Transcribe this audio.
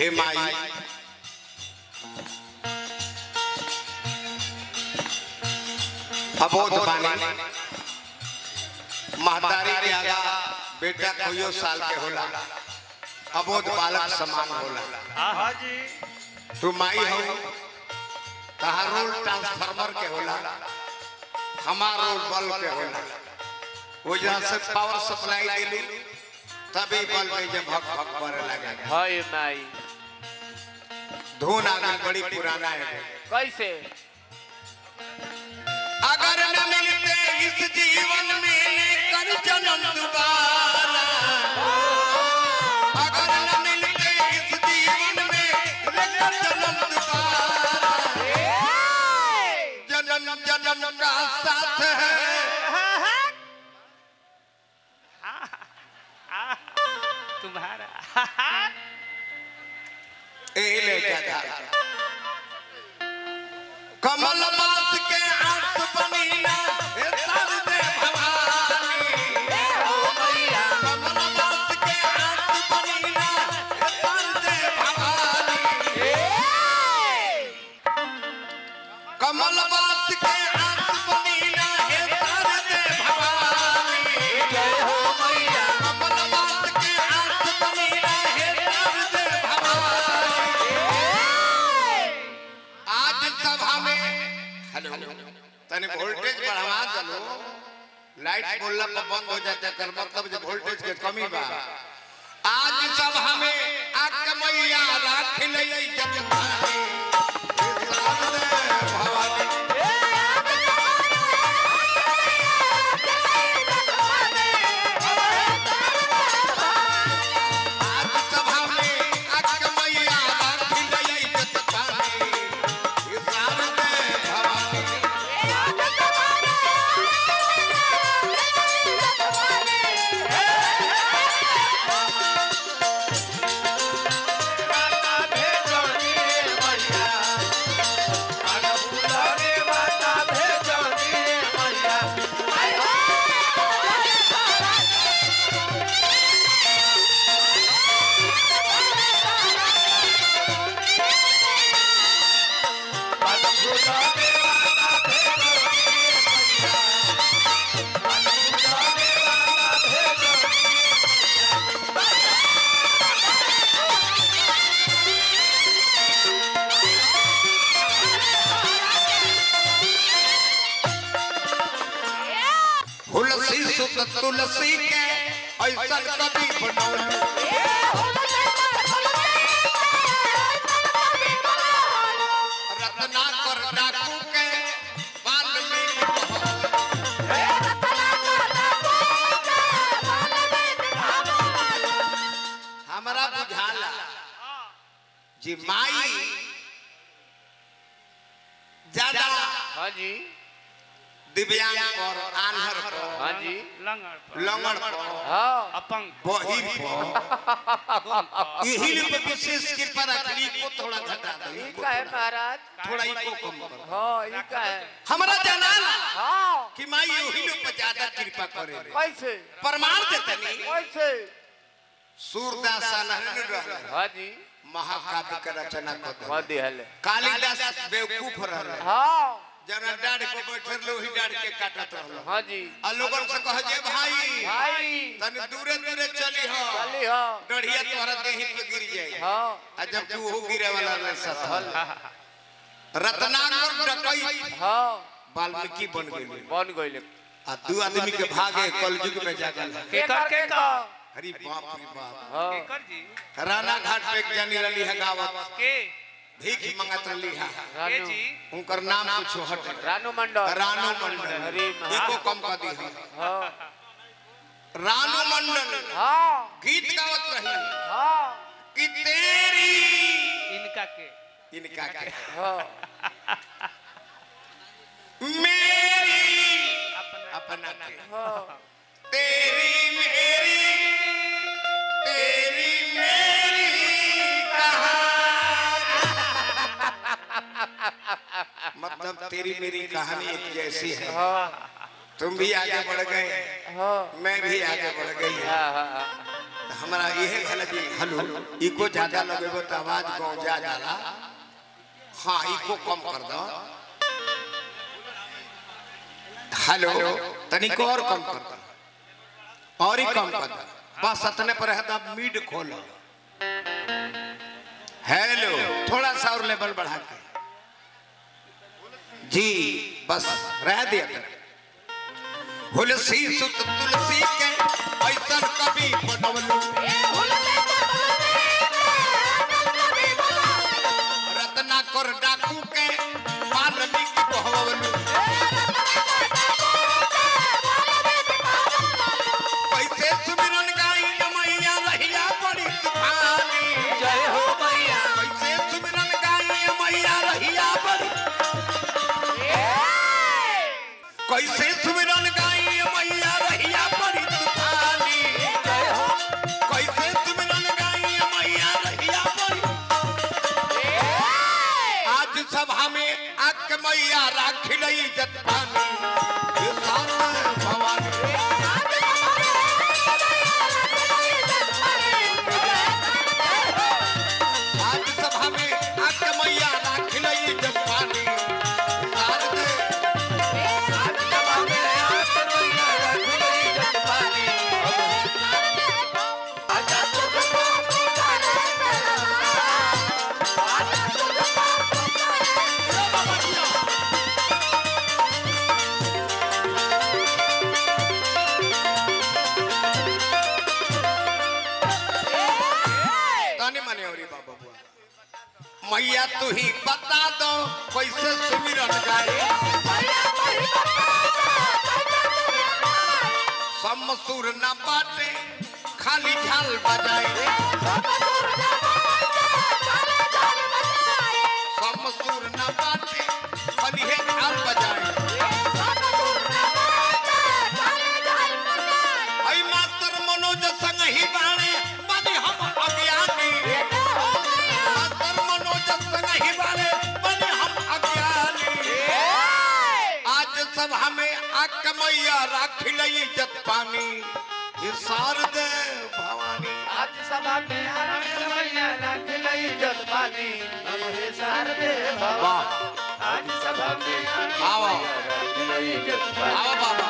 हे माई अबोध बानी महतारी के आगा बेटा कोई साल के होला अबोध बालक समान होला हाँ जी तू माई हो तहार रोल ट्रांसफार्मर के होला हमार रोल बल्ब के होला वो जहाँ से पावर सप्लाई दिली तभी बल्ब के जब भक भक करे लगे हाय माई धुन आगे बड़ी पुराना है कैसे अगर न मिलते इस जीवन में कर जन्म दोबारा अगर न मिलते इस जीवन में लेकर जन्म दोबारा जन्म जन्म का साथ है तुम्हारा ए ले क्या था कमल बास के आस बनीना ए सर दे भवानी कमल बास के आस बनीना ए सर दे भवानी कमल बास के आस बनीना ए सर दे भवानी कमल बास के आस बनीना ए सर दे भवानी आज सभा में हेलो तने वोल्टेज बढ़वा दलो लाइट बोलला पर बंद हो जाता है कर मतलब जो वोल्टेज के कमी बा आज सभा में आक मैया राख लई जग भाई भवानी आज सभा में आक मैया राख लई जग भाई शारदे भवानी तुलसी सुत तुलसी के ऐसा कभी बनौली रत्नाकर डाकू के वाल्मीकि हमरा बुझाला जी माई ज्यादा हाँ जी दिव्यांग पर आन्हर पर हाँ जी लंगड़ पर लंगड़ पर हाँ अपंग बहिर पर यही पे विशेष कृपा रखली को थोड़ा घटा दो ये इनको का है थोड़ा- महाराज थोड़ा इको कम करो हाँ ये का है हमरा जनाला हाँ कि माई यही लोग पे ज्यादा कृपा करे कैसे प्रमाण देते नहीं कैसे सूरदास नहन रहले हाँ जी महाकाव्य के रचना कर हाँ दिहले कालिदास बेवकूफ रहले हाँ जना डाड़ पे बैठल लोही डाड़ के काटत रहल हाँ जी आ लोगन से कह जे भाई भाई तने दूरे दूरे चली हो चली हाँ डढ़िया तोहरा देही पे गिर जाई हाँ आ जब तू हो गिरे वाला रे सथल रत्नाकर डकई हाँ वाल्मीकि बन गेली बन गई आ दू आदमी के भागे कलयुग में जागल के कर के कर हरी बाप रे बाप हाँ केकर जी राणा घाट पे एक जनी रली है गावत के भीख मंगत रली है के रानू जी उनकर नाम कुछ हट रानू मंडल रानू मंडल हरी एको कम कर दी है हाँ रानू मंडल हाँ गीत गावत रही हाँ कि तेरी इनका के इनका के हाँ मेरी अपना अपना के हाँ तेरी मेरी तेरी मेरी कहानी मतलब तेरी मेरी कहानी एक जैसी है हाँ तुम भी आगे बढ़ गए हाँ मैं भी आगे बढ़ गई हाँ हाँ तो हमारा यह कहला जी हेलो इको ज्यादा लगेबो तो आवाज गाँव जा जाला हाँ इको कम कर दो हेलो तनिक और कम कर दो और ही कम कर दो बस इतने पर है तब मीड खोलो हेलो थोड़ा सा और लेवल बढ़ा के जी बस रह दिया कर तुलसी सुत तुलसी के ऐसन कभी बनवलू रत्ना कर डाकू के वाल्मीकि बहवलू कैसे सुमिरन गाई मैया रहिया बड़ी तूफानी जय हो मैया कैसे सुमिरन गाई मैया रहिया बड़ी कैसे सुमिरन गाई मैया रहिया बड़ी तूफानी जय हो कैसे सुमिरन गाई मैया रहिया बड़ी आज सभा में आक मैया राखिल इज्जत पानी ये साथ भवानी आज सभा में आक मैया राखिल इज्जत पानी शारदे ताने माने औरी बाबा बुआ मैया तू ही बता दो कैसे सुमिरन गाए समसुर न बाटे खाली झाल बजाए समसुर न बाटे खाली है झाल बजाए आई मास्टर मनोज संग ही बाणे बनी हम अज्ञानी मास्टर मनोज संग ही बाणे बनी हम अज्ञानी आज सभा में आक मैया राखिल इज्जत पानी ये शारदे भवानी आज सभा में आनंद मैया रख लई जल पानी अब हे शारदे भवा वाह आज सभा में आनंद आओ। मैया रख लई जल पानी आओ बाबा